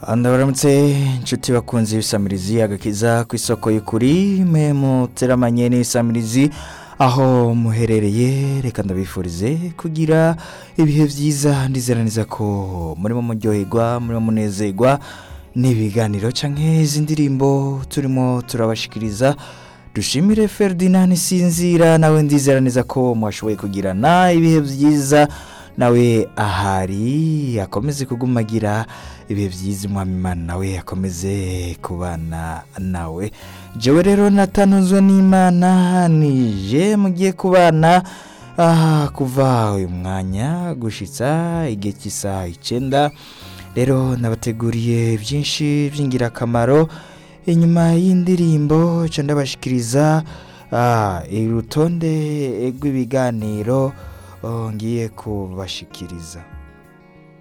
ndabaramutse inshuti bakunze ibisamirizi agakiza ku isoko y'ukuri mwe muteramanye n'ibisamirizi aho muherereye reka ndabifurize kugira ibihe byiza ndizera neza ko murimo muryoherwa murimo munezerwa n'ibiganiro cyangwa izi ndirimbo turimo turabashikiriza dushimire Ferdinand Sinzira nawe ndizera neza ko mwashoboye kugirana ibihe byiza nawe ahari akomeze kugumagira ibihe byiza umwami imana nawe akomeze kubana nawe jewe rero natanuzwe n'imana nije mugiye kubana aha kuva uyu mwanya gushitsa igihe cy'isaha icyenda rero nabateguriye byinshi by'ingirakamaro inyuma y'indirimbo nca ndabashikiriza ah, urutonde rw'ibiganiro oh, ngiye kubashikiriza